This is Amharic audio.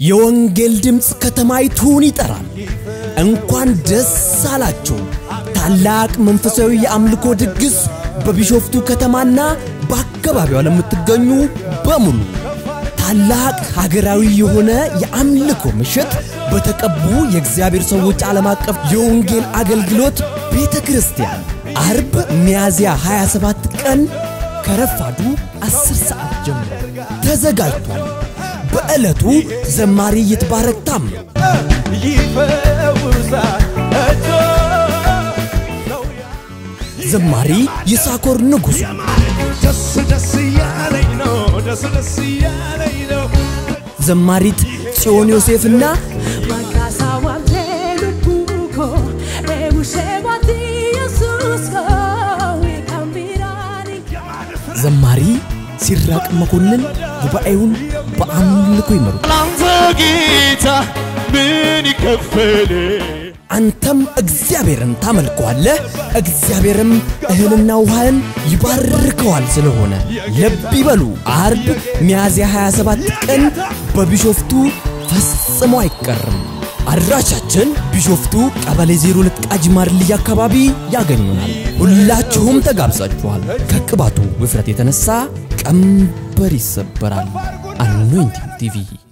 የወንጌል ድምፅ ከተማይቱን ይጠራል። እንኳን ደስ አላችሁ! ታላቅ መንፈሳዊ የአምልኮ ድግስ በቢሾፍቱ ከተማና በአካባቢዋ ለምትገኙ በሙሉ ታላቅ ሀገራዊ የሆነ የአምልኮ ምሽት በተቀቡ የእግዚአብሔር ሰዎች ዓለም አቀፍ የወንጌል አገልግሎት ቤተ ክርስቲያን አርብ ሚያዝያ 27 ቀን ከረፋዱ 10 ሰዓት ጀምሮ ተዘጋጅቷል። በዕለቱ ዘማሪ ይትባረክ ታምሩ፣ ይፈውሳል እጆ ነው ዘማሪ ይሳኮር ንጉሡ፣ ደስ ደስ እያለኝ ነው ደስ ደስ እያለኝ ነው ዘማሪት ጽዮን ዮሴፍና Makasa wamtelu buko Eusebati Yesusko Ikambirani ዘማሪ ሲራቅ መኮንን ጉባኤውን በአምልኮ ይመሩ። ላንተ ጌታ ምን ይከፈል አንተም እግዚአብሔርን ታመልከዋለህ፣ እግዚአብሔርም እህልና ውሃን ይባርከዋል። ስለሆነ ልብ ይበሉ። አርብ ሚያዝያ 27 ቀን በቢሾፍቱ ፈጽሞ አይቀርም። አድራሻችን ቢሾፍቱ ቀበሌ 02 ቃጂማር ልይ አካባቢ ያገኙናል። ሁላችሁም ተጋብዛችኋል። ከቅባቱ ውፍረት የተነሳ ቀንበር ይሰበራል። አኖይንቲንግ ቲቪ